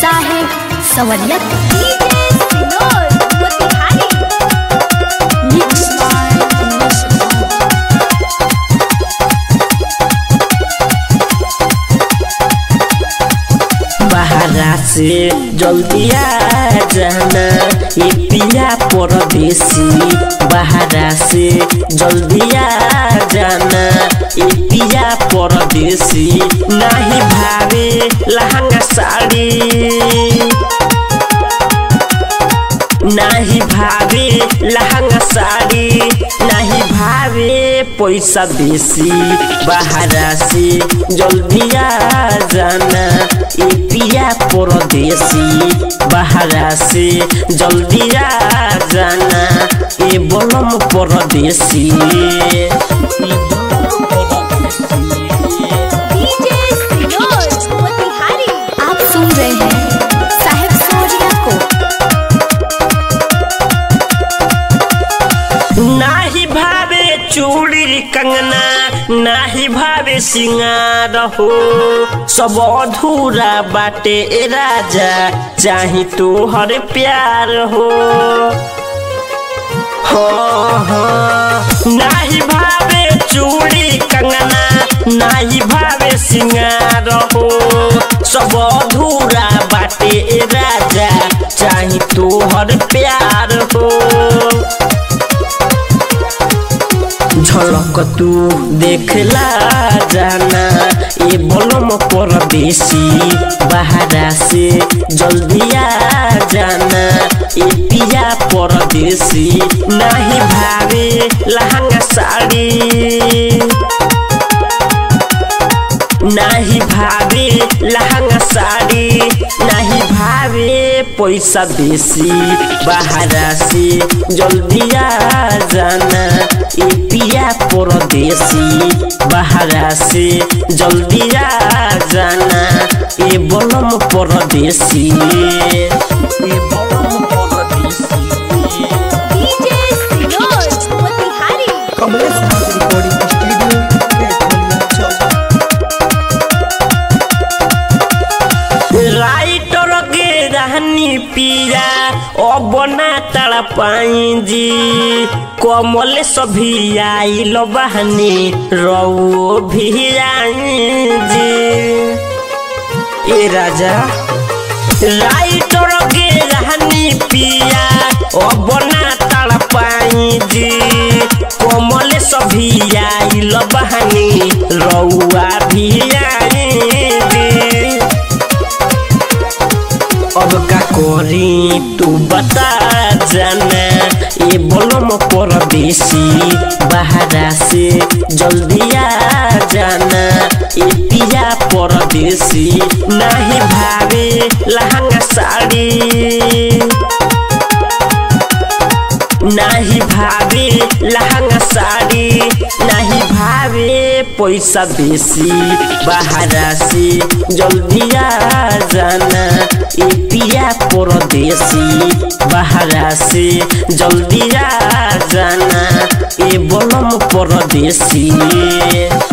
साहेब सवरियत mix by बाहरा से जल्दी आ जाना ये पिया परदेसी बाहरा से जल्दी आ जाना ये पिया परदेसी नहीं भावे लहंगा साड़ी नाही भावे लहंगा साड़ी नाही भावे पैसा बेसी बाहरा से जल्दी आ जाना ए पिया परदेसी बाहरा से जल्दी आ जाना ए बलम परदेसी आप सुन रहे हैं साहेब सवरिया को नाही भावे चूड़ी कंगना नाही भावे सिंगार हो सब अधूरा बाटे ए राजा चाही तोहर प्यार हो हाँ, हाँ। नाही भावे चूड़ी कंगना नाही भावे सिंगार हो सब अधूरा बाटे ए राजा चाही तोहर प्यार हो झलक तू देखला जाना ए बलम परदेसी बाहरा से जल्दी आ जाना ए पिया परदेसी नहीं भावे लहंगा साड़ी नाही भावे लहंगा साड़ी नाही भावे पैसा बेसी बाहरा से जल्दी आ जाना ए पिया परदेसी बाहरा से जल्दी आ जाना ए बलम परदेसी ए बलम परदेसी कमलेश नाथ रिकॉर्डिंग स्टूडियो पेटोलिया चौक राइटर के रहनी पिया अब ना तड़ पाई जी कमल सभी आइल बहनी रऊ भी आई जी ए राजा राइटर के रहनी पिया अब ना तड़ पाई जी कमल सभी आइल बहनी रउआ भी आई जी अब का करी तू बता जाना ये बोलम परदेसी बाहरा से जल्दी आ जाना ये पिया परदेसी नहीं भावे लहंगा साड़ी नाही भावे लहंगा साड़ी नाही भावे पैसा बेसी बाहरा से जल्दी आ जाना ए पिया परदेसी बाहरा से जल्दी आ जाना ए बलम परदेसी